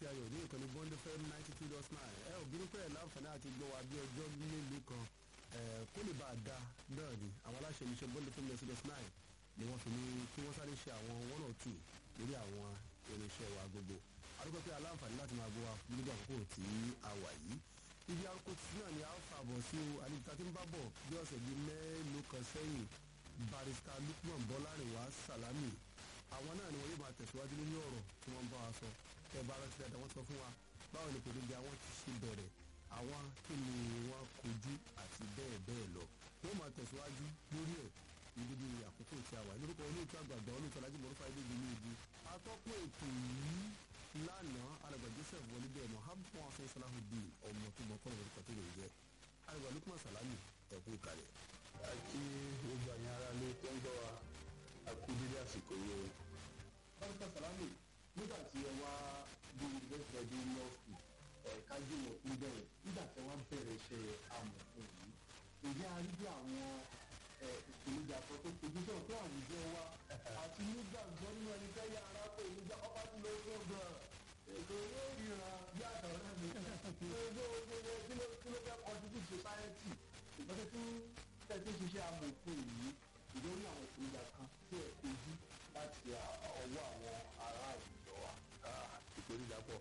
ayọ̀ ní ìkànnì bọ́ndé fm ninety two dot nine ẹ ò bínú pé ẹ̀ láǹfààní àti gbọ́ wa bí ọjọ́ mélòó kan kó lè bá a da náà ni àwọn aláṣẹ iléeṣẹ́ bọ́ndé fm ninety two dot nine ni wọ́n fi ní kí wọ́n sáré ṣe àwọn one or two lórí àwọn irinṣẹ́ wa gbogbo àdúgbò pé aláǹfààní láti máa gbọ́ wa nígbà àkókò tí a wà yìí ibi àkókò tí náà ni a fà bọ̀ sí o àdìgbà tí ń bá bọ̀ bí ọ̀sẹ̀ bíi mélòó kan sẹ́yìn barista lukman bọ́lárìnwá salami àwọn náà ni wọ́n yóò máa tẹ̀síwájú lórí ọ̀rọ̀ tí wọ́n bá wa sọ ẹ bá rántí dáadáa wọ́n sọ fún wa báwo ni pèléjà wọn ti ṣe bẹ̀rẹ̀ àwọn kí ni wọ́n kojú àti bẹ́ẹ̀ bẹ́ẹ̀ lọ wọ́n máa tẹ̀síwájú lórí ẹ̀ níbi bí àkókò tí a wà lórúkọ olóòtú àgbàgbà olóòtú alájí mọ̀rúfà ìdíje ní ibi atọ́kùn ètò yìí lánàá alàgbà joseph wọlé bẹ́ẹ̀ mohammed hasan salahudeen ọmọ tó mọ kọ́nà orúkọ tó lè jẹ́ alàgbà lukman salami ẹ̀kú ìkàlẹ̀. àti gbogbo àyàn ara lé tó ń gbọ́ wa àkú dídí àsìkò yìí o. barista salami nígbà tí ẹ wá bí university of new york ẹ̀ka jùlọ ń bẹ̀rẹ̀ nígbà tí wọ́n bẹ̀rẹ̀ iṣẹ́ amòfin yìí ǹjẹ́ a rí bí àwọn ìpèníjà kan tó fojú sọ̀rọ̀ tó àwùjọ wa àti nígbàgbọ́ nínú ẹni tẹ́lẹ̀ arákò ìníjà ọba tí ló tó gan ètò yóò ríran bí àtàwọn ẹ̀mí kí ló kí ló fẹ́ contribute society ìgbésẹ̀ tí tẹ̀sí ṣiṣẹ́ amòfin yìí ìdórí àwọn ìpèníjà kan tí ẹ̀ kojú láti ọwọ́ àwọn ará àwùjọ wa. ìpèníjà pọ̀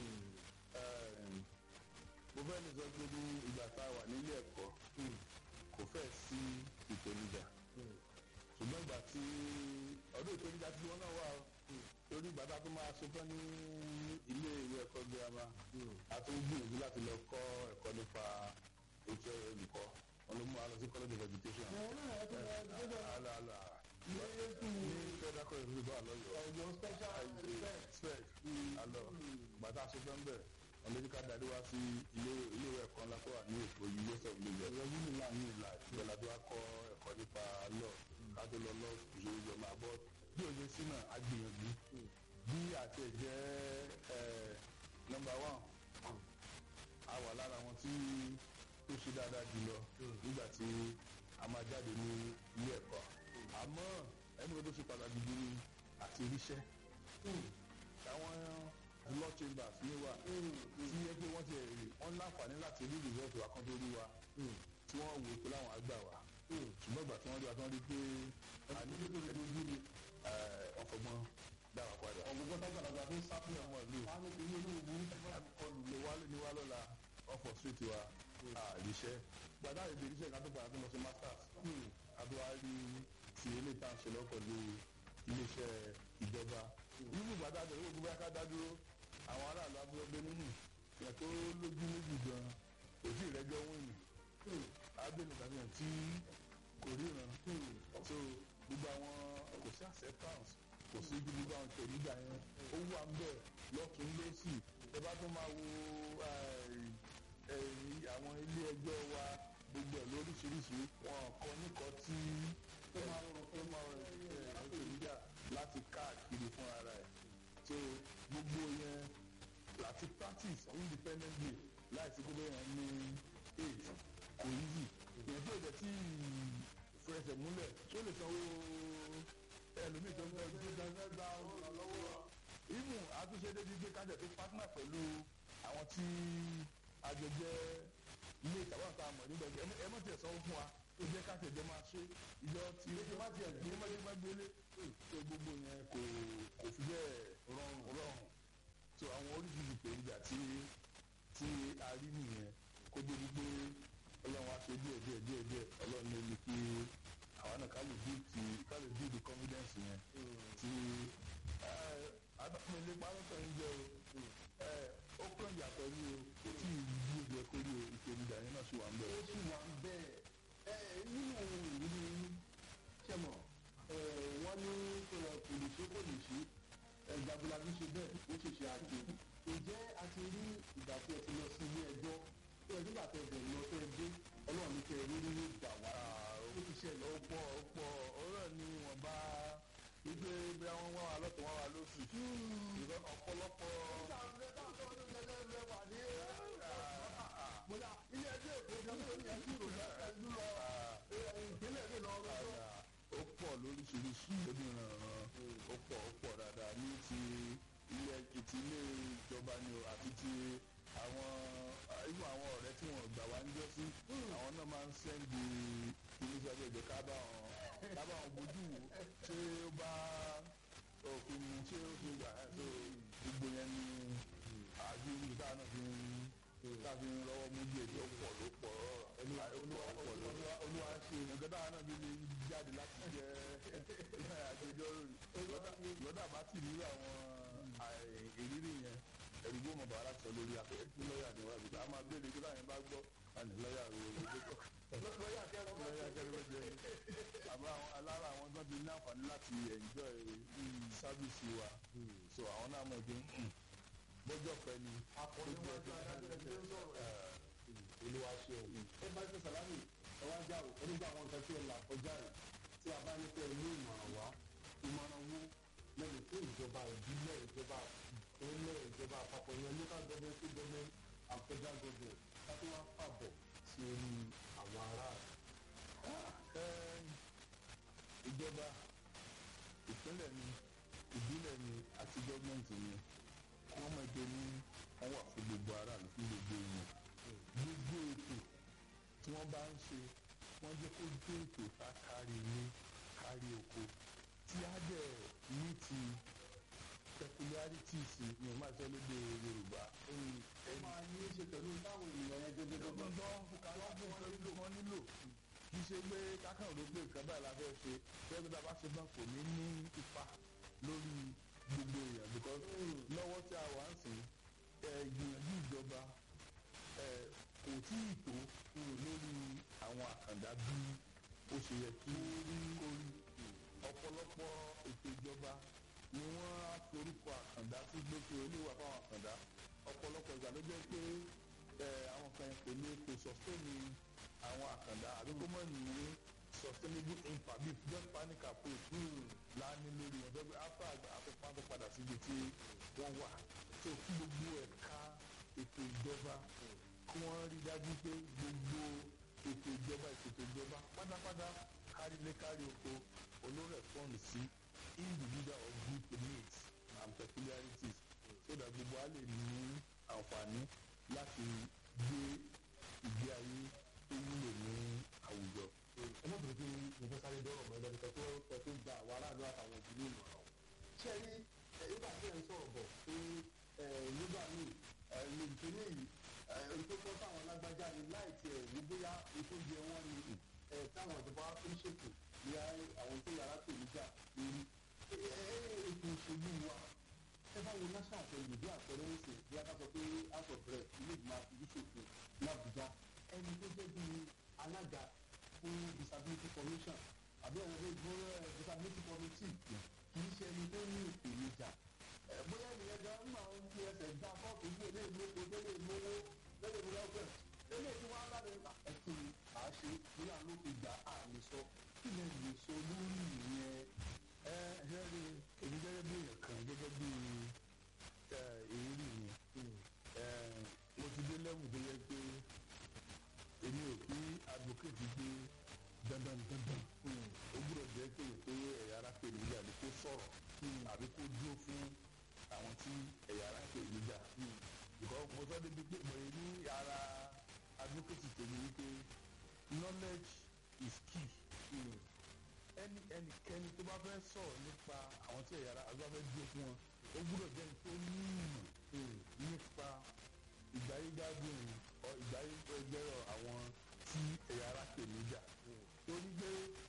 mo fẹ́ lè sọ pé ní ìgbà tá a wà nílé ẹ̀kọ́ kò fẹ́ sí ìpèníjà ṣùgbọ́n ìgbà tí ọdún ìpèníjà tí wọ́n náà wà torí ìgbà tá a tún máa ṣe tán ní ilé ìwé ẹ̀kọ́ girama a tún gbìyànjú láti lọ kọ́ ẹ̀kọ́ nípa ètò olùkọ́ wọn ló mú wa lọ sí college of education. ala ala ní federal college of education alọ́yọ̀ ọ̀yọ́ special spec alọ́ bàtà ṣetán bẹ́ẹ̀ ọlọ́dúnkà darí wá sí ilé ìwé ẹ̀kọ́ ńlá tó wà ní èkó university of lagos ẹ̀rọ yìí nílà ní ìlà ìgbàlá tó wá kọ́ ẹ̀kọ́ nípa lọ kátó lọ lọ ìṣòro ìjọ máa bọ́ bí òye sí náà á gbìyànjú bí àti ẹ̀jẹ̀ nọmba one a wà lára wọn tí tó ṣe dáadáa jùlọ nígbà tí a máa jáde ní ilé ẹ̀kọ́ àmọ́ ẹni wo tó ṣe pàtàkì jù ní àti iríṣẹ́ àwọn law chambers ní wa tí yẹ pé wọ́n ti rí wọ́n láǹfààní láti rí result wa kan tó rí wa tí wọ́n wò pé láwọn àgbà wa ṣùgbọ́n ìgbà tí wọ́n rí wa tí wọ́n rí pé àníyàn tó lè dojú ni ọ̀fọ̀gbọ́n dára padà. ọ̀gbọ̀gbọ́n tó gbàdàgbà tó ń sáfù ọmọ ìlú àwọn ìpínlẹ̀ olóògùn kọlù lè wá ní wá lọ́la ọ̀fọ̀ street wa àríṣẹ́ gbàdá ìdè iṣẹ́ ká tó padà tó lọ sí masters àbúrò rí ti eléyìí tá à ń ṣe lọ́kọ̀ lé iléeṣẹ́ ìjọba nínú gbàdá àbẹ̀wò gbogbo bóyá ká dá dúró àwọn aráàlú abúlé nínú ìyẹn tó lójú méjì gan kò sí ìrẹ́jọ́ wíìnì abẹ́nu tàbí ẹ̀ tí kò ríran so gbogbo àwọn kò sí acceptance kò sí gbogbo àwọn ìpèníjà yẹn ó wà ń bẹ̀ lọ́tún lọ́sì ẹ bá tó máa wo àwọn ilé ẹjọ́ wa gbogbo ẹ̀ lóríṣiríṣi wọn kọ níkọ tí ó máa rọrùn fún ọmọ ìpèníjà láti káàkiri fún ara ẹ̀ so gbogbo yẹn láti practice independently láìsí gbogbo yẹn ní aid kò easy yẹn tí o jẹ tí fẹsẹ̀ múlẹ̀ tó lè sanwó ẹlòmíì tó ń bẹ tó dáná gba ọlọ́wọ́ imu àtúnṣe débi gbé kájọ tó partner pẹ̀lú àwọn tí àjọjẹ ilé ìtàwọn àti àmọ̀ nígbà tí ẹ mọ̀ tiẹ̀ sanwó fún wa ó jẹ́ káṣẹ̀ jẹ́ máa ṣe ìjọ tí ó má tiẹ̀ gbé má gbé gbélé tó gbogbo yẹn kò kò fi bẹ́ẹ̀ rọrùn rọrùn so àwọn oríṣiríṣi ìpèníjà tí tí a rí nìyẹn kó débi pé ọlọ́run á ṣe díẹ̀ díẹ̀ díẹ̀ díẹ̀ ọlọ́run ló ní kí àwọn náà ká lè build ti ká lè build the confidence yẹn tí adọ́kùnrin lè parọ́ tán ń jẹ́ o ó kàn yàtọ̀ ní o kò tí ì bí ojú ẹ kó rí o ìpèníjà yẹn náà sì wà ń bẹ̀. ó sì wà ń bẹ́ẹ̀ ẹ nínú ìrírí ṣẹmọ̀ wọ́n ní kò lè ṣe kò lè ṣe ẹ̀jàbùlàbí ṣe bẹ́ẹ̀ ó ṣe ṣe àjò ǹjẹ́ a ti rí ìgbà tí ẹ ti lọ sí ilé ẹjọ́ tí ẹ nígbà tẹ bẹ̀rẹ̀ lọ tẹ dé ọlọ́run ní kẹ rí nínú ìgbà wá ó ti ṣẹlẹ̀ ó pọ̀ ó pọ̀ ọ̀rọ̀ ni wọ́n bá wípé bí wọ́n wá wa lọ́tọ̀ wọ́n wá lóṣù ìrọ̀ ọ̀pọ̀lọpọ̀. mo dà ilé ẹjọ́ èkó ní ọdún yẹn kí ìròyìn ẹ̀jú lọ ìpínlẹ̀ mi lọ rọ́jọ́. ó pọ̀ lóríṣiríṣi lórí ìrànràn ó pọ̀ ó pọ̀ dáadáa ní ti ilé ti ilé ìjọba ni o àti ti àwọn irú àwọn ọ̀rẹ́ tí wọ́n gbà wá ń jọ sí àwọn náà máa ń sẹ́ndì iléeṣẹ́ ọjọ́ ìjọ ká bá wọn ká bá wọn bójú wò ṣé ó bá òfin mu ṣé ó fi gbà ẹ́ so gbogbo yẹn ni àbí olùkọ́ náà fi ń káfí ń lọ́wọ́ mú díẹ̀ tí ó pọ̀ ló pọ̀ olúwa ṣe nǹkan táwọn náà bí lè jáde láti jẹ́ agbẹjọ́rò lọ́dà bá tì nílò àwọn ìrírí yẹn ẹ̀rí gbọ́ mọ̀ bàárà sọ lórí afẹ́fẹ́ tí lọ́ọ̀yà ni wọ́n àbíkọ́ a máa béèrè kí láyé bá gbọ́ àní lọ́ọ̀yà rẹ̀ ló gbọ́ lọ́ọ̀yà kẹrin lọ́ọ̀yà kẹrin ló jẹ́ àbá alára àwọn tó ti ní àǹfààní láti enjoy sábìsì wa so àwọn náà mọ̀ pé bọ́jọ́ pẹ́ ni akọni wọn gba adájọ́ ẹgbẹ́ ń sọ̀rọ̀ olúwa ṣe o. ẹ bá ṣe sàlámì ẹ wá já o onígbà àwọn nǹkan tí ẹ là kọjá rẹ tí a bá ní pé ní ìmọ̀ràn wá ìmọ̀ràn wo lẹ́nu fún ìjọba ìbílẹ̀ ìjọba ìpínlẹ̀ ìjọba àpapọ̀ yẹn local government state government and federal government láti wá fàbọ̀ sí orí àwọn aráàlú. ìjọba ìpínlẹ̀ ni ìbílẹ̀ ni àti gọ́ọ̀mẹ̀ntì ni wọ́n mọ̀ pé ní wọ́n wà fún gbogbo aráàlú fún gbogbo èèyàn gbogbo ètò tí wọ́n bá ń ṣe wọ́n jẹ́ kó jẹ́ ètò tá kárí ilé kárí oko tí á dẹ̀ ní ti peculiarities ní o máa sọ lédè Yorùbá. ẹ máa ní í ṣe pẹ̀lú táwọn ènìyàn yẹn gẹ́gẹ́ gbogbo gẹ́gẹ́ tó ń fún wọn nílò wọn nílò kì í ṣe pé kákan ló pé nǹkan báyìí la fẹ́ ṣe bẹ́ẹ̀ bí a bá ṣe náà kò ní ní ipa lórí gbogbo èèyàn because lọ́wọ́ tí a wà ń sìn ìgbìyànjú ìjọba kò tí ì tó lórí àwọn àkàndá bí ó ṣe yẹ kí kó rí ọ̀pọ̀lọpọ̀ ètò ìjọba ni wọ́n á forúkọ àkàndá sí gbèsè olúwa fáwọn àkàndá ọ̀pọ̀lọpọ̀ ìgbà ló jẹ́ pé àwọn kan kò ní kò sọ́sẹ́ni àwọn àkàndá àbí kó mọ̀ ní sustainable impact bí just panic approach láàánú lórí wọn dọ́gbẹ́ after àfẹ́fà tó padà síbi tí wọ́n wà tó kí gbogbo ẹ̀ka ètò ìjọba kí wọ́n rí dájú pé gbogbo ètò ìjọba ètò ìjọba pátápátá kárí ilé kárí oko olórẹ̀spond sí individual or group needs and peculiarities so that gbogbo a lè ní àǹfààní láti gbé ìgbé ayé tó wúlò ní àwùjọ. ẹ má bèrè pé mo fẹ́ sáré dọ́rọ̀ mọ́ ẹlẹ́ni kan tó tẹ tó gba àwọn aráàlú àtàwọn ìdílé ìmọ̀ràn. ṣé ẹ rí nígbà tí ẹ ń sọ̀rọ̀ bọ̀ pé nígbà míì lè tó ní yìí èyí tó kọ́ táwọn lágbájá ni láì tiẹ̀ wí bóyá ètò jẹ wọ́n ni táwọn ìjọba wa tó ń ṣètò ní àwọn tó yàrá tó níjà lórí. ètò òṣèlú wa ẹ bá wo national assembly bí àpẹẹrẹ ń sè bí a bá sọ pé house of rep ilé ìgbìmọ̀ àfijì ṣòfin ní Àbújá ẹni tó jẹ́ bíi alága fún disability commission àbí ẹ̀rọ tó gbọ́ disability committee kì í ṣe ẹni tó ní ìpèníjà bóyá ènìyàn gan ń máa ń fi ẹsẹ̀ gbá fọ́ọ̀kì sí ilé ìlú epo tó lè mówó lẹ́yìn ìlú ọ̀fẹ́ ilé tí wọ́n á bá lè ẹ̀kí àṣe bóyá ló fi gbà á lè sọ kí lè lè sọ lórí ìyẹn. ẹ ṣe rí èmi gẹ́gẹ́ bí èèyàn kan gẹ́gẹ́ bí ìrírí mi mo ti dé lẹ́wù tó yẹ pé èmi ò kí advocate gbé dandan dandan ó gbúdọ̀ jẹ́ pé pé ẹ̀yà ara pè níjà ni kó sọ̀rọ̀ àbí kó dúró fún àwọn tí ẹ̀yà ara pè níjà because mo sọ débi pé mo ní ara advocate tèmi wípé knowledge is key ẹni ẹnikẹ́ni tó bá fẹ́ sọ̀rọ̀ nípa àwọn tí ẹ̀yà ara àgbà fẹ́ dúró fún wọn ó gbúdọ̀ jẹ́ tó ní ìmọ̀ nípa ìgbáyégbádùn ọ ìgbáyégbẹ́rọ àwọn tí ẹ̀yà ara pè níjà torí pé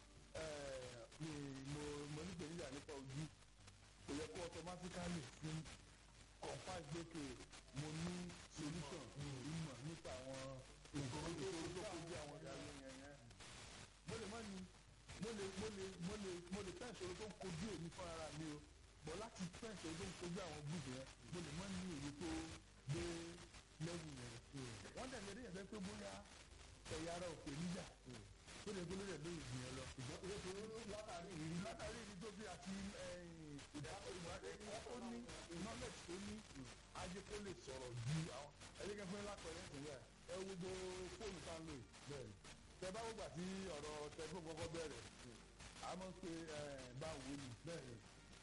mi mo mo ní pèníjà nípa ojú kò yẹ kó automatically fún confam gbèké mo ní solution ìmọ̀ nípa àwọn nǹkan tó tó kojú àwọn ìyàwó yẹn yẹn mo lè má ní mo lè mo lè mo lè mo lè tẹ́ ìṣòro tó ń kojú èmi fún ara mi o bọ̀ láti tẹ́ ìṣòro tó ń kojú àwọn gúúsù yẹn mo lè má ní èyí tó dé lẹ́wù yẹn wọ́n dẹ̀ lédè yẹn fẹ́ pé bóyá ẹ̀yà ara òkè níjà tó lè gbóló rẹ̀ lórí ìgbìyàn lọ. látàrí ìrírí látàrí ìrírí tó bí àti ìdájọ́ tó ní knowledge tó ní ajé kó lè sọ̀rọ̀ ju àwọn ẹ̀yẹ́kẹ́ fún lápẹ̀rẹ́ ìpínlẹ̀ ẹ wo gbogbo fóònù tá a lò bẹ́ẹ̀ tẹ bá wọ́gbà tí ọ̀rọ̀ tẹlifóònù kọ́kọ́ bẹ̀rẹ̀ a máa ń pe báwo ni bẹ́ẹ̀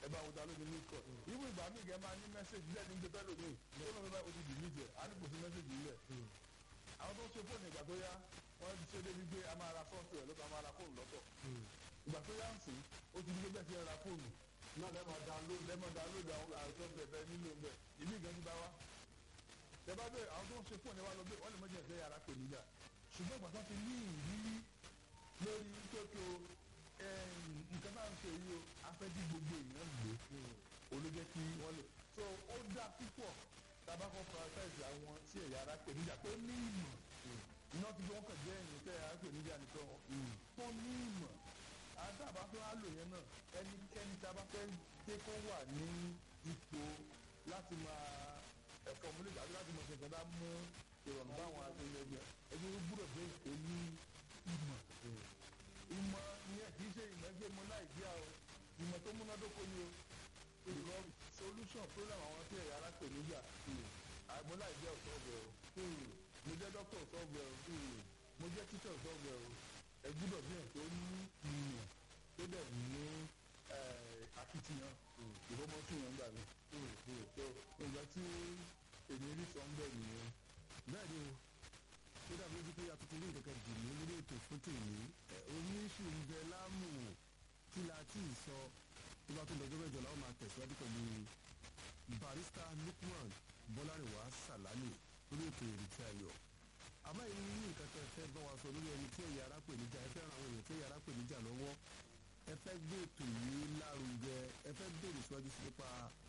ẹ bá wọn ta ló ní ní kọ ibú ìgbà míì gẹ máa ní mẹ́sẹ̀gì lẹ́ẹ̀ ní gbẹgbẹ́ lómi tó lọ́mọ bá ojú dì níjẹ á ní kò sí mẹ́sẹ̀gì nílẹ̀ àwọn tó ń ṣe fóònù ìgbà tó yá wọ́n ti ṣe débi pé a máa ra fọ́ọ̀tù ẹ̀ lọ́tọ̀ a máa ra fóònù lọ́tọ̀ ìgbà tó yá ń sìn ó ti di pé bẹ́ẹ̀ ti ra fóònù náà lẹ́mọ̀ download lẹ́mọ̀ download àwọn àìsàn bẹ̀bẹ̀ nílò ń bẹ̀ ìmí ìgbà ti bá wa tẹ bá bẹ́ẹ̀ àwọn tó ń ṣe fóònù ẹ̀ wá lọ bẹ́ẹ̀ wọ́n lè mọ́jọ́ ẹ̀fẹ́ yàrá pè níjà ṣùgbọ́n ìgbà tó ti ní ìrírí lórí tókè o nǹkan náà ń ṣe yìí o afẹ́dí gbogbo èèyàn lò olójẹ́ kí wọ́n lò so ó dá púpọ̀ tabakọ prioritize àwọn tí ẹ̀yà ara pè níjà tó ní ìmọ̀ iná ti gbé wọn kàn jẹ́ ẹ̀yìn tẹ́ ẹ̀yà ara pè níjà nìkan tó ní ìmọ̀ àtàbà tó á lò yẹn náà ẹnikẹ́ni tá a bá fẹ́ dé kó wà ní ipò láti máa ẹ̀fọ́ múlẹ̀ tàbí láti máa ṣe nǹkan bá mú ìrọ̀rùn báwọn akẹ́yẹ̀gbẹ́ ẹni ó gbúdọ̀ bẹ́ẹ̀ tó ní ìmọ̀ ìmọ̀ ìyẹn kì í ṣe ìmọ̀ ẹgbẹ́ mọ náà ìdí àwọn ìmọ̀ tó múnádóko ni o ìrọ̀ solution problem àwọn tí ẹ̀yà ara pè níjà àìmọ̀ náà ìdí ọ̀sọ́ ọ̀bẹ o mo jẹ́ dókítà ọ̀sọ́ ọ̀bẹ o mo jẹ́ tíṣà ọ̀sọ́ ọ̀bẹ o ẹ gbúdọ̀ bí ẹ̀ tó ní ìmọ̀ tó dẹ̀ ní akitiyan ìfọmọ́sùn yẹn gbà mí so nǹkan tí èmi rí sọ ń bẹ̀ nìyẹn. bẹ́ẹ̀ ni o ó dàbí ojú pé atuntun ní ìkẹ́kẹ́ dì mí lórí ètò fún tèmi oníṣù ń bẹ láàmú kí la tí ì sọ tó bá tó lọ́jọ́ mẹ́jọ làwọn máa tẹ̀síwájú pẹ̀lú barista lukman bọ́lárìnwá sàlámì lórí ètò ìrètí ayọ̀ àmọ́ èyí ní nǹkan tẹ́ ẹ fẹ́ bá wa sọ lórí ẹni tí ẹ̀yà ara pè níjà ẹ fẹ́ ran àwọn èèyàn tí ẹ̀yà ara pè níjà lọ́wọ́ ẹ fẹ́ gbé ètò yìí lárugẹ ẹ fẹ́ béèrè síwájú sí nípa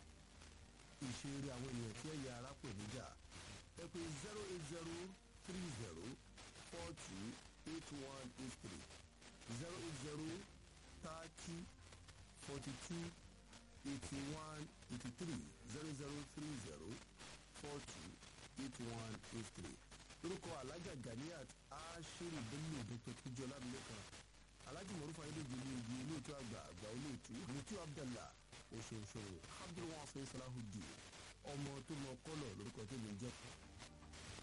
ìṣeré àwọn èèyàn tí ẹ̀yà ara pè níjà ẹ pé zero eight zero three zero four two eight one eight three zero eight zero thirty forty two eighty one eighty three zero zero three zero four two eight one eight three orúkọ alájà ganiat aṣírí bello dr tujú ọlámilékan alájì mọ̀rúfà ayédèjì ní ibi olóòtú àgbà àgbà olóòtú mutu abdallah oṣooṣo abdulwasa salahudeen ọmọ tó mọ kọlọ lórúkọ tó lè jẹ